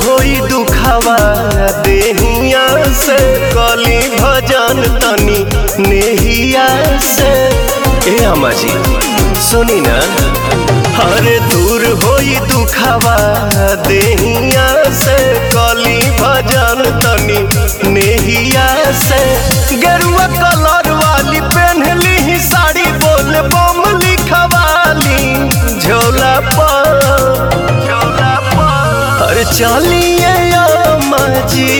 होई दुखावा देहिया से कली भजन तनी नेहिया से ए अम्मा जी सुनी ना हरे दूर होई दुखावा देहिया से कली भजन तनी नेहिया से गेरुआ कलर वाली पहनली ही साड़ी बोल बम लिखवाली झोला पर झोला पर अरे चलिए अम्मा जी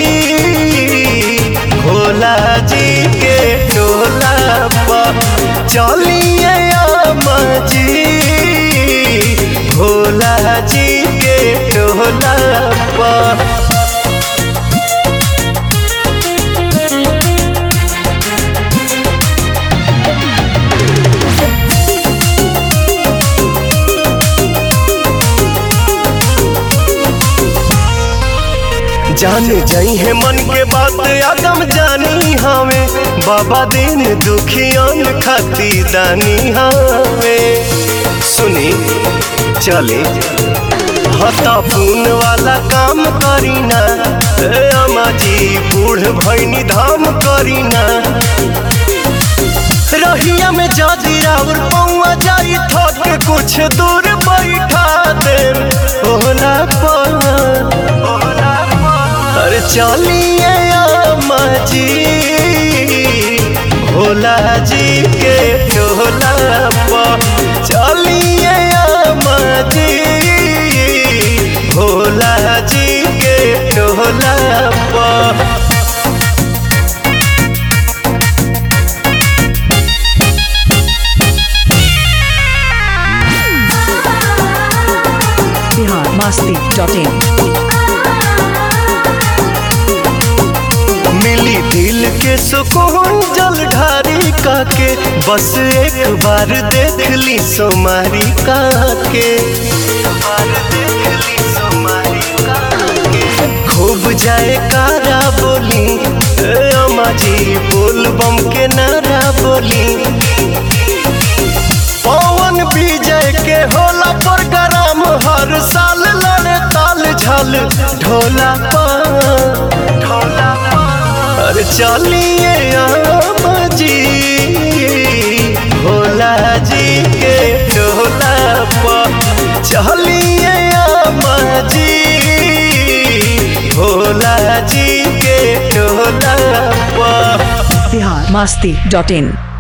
भोला जी के टोला पर चलिए अम्मा जी भोला जी के टोला पर जान जाई है मन के बात आदम जानी हमें बाबा दिन दुखियन खाती दानी हमें सुनी चले हता पून वाला काम करीना ए अम्मा जी बूढ़ भैनी धाम करीना रहिया में जादी राउर पौआ जाई थक कुछ दूर बैठा दे ओला पर अरे चलिए अम्मा जी भोला जी के टोला पर चलिए अम्मा जी भोला जी के टोला पर बिहार मस्ती डॉट इन मिली दिल के सुकून जल ढारी काके बस एक बार देख ली सोमारी काके खूब जाए कारा बोली ए अम्मा जी बोल बम के नारा बोली पवन विजय के होला प्रोग्राम हर साल लड़े ताल झल ढोला पर ढोला पर अरे चलिए अम्मा जी भोला जी के ढोला पर चलिए अम्मा जी भोला जी के ढोला पर बिहार मस्ती डॉट इन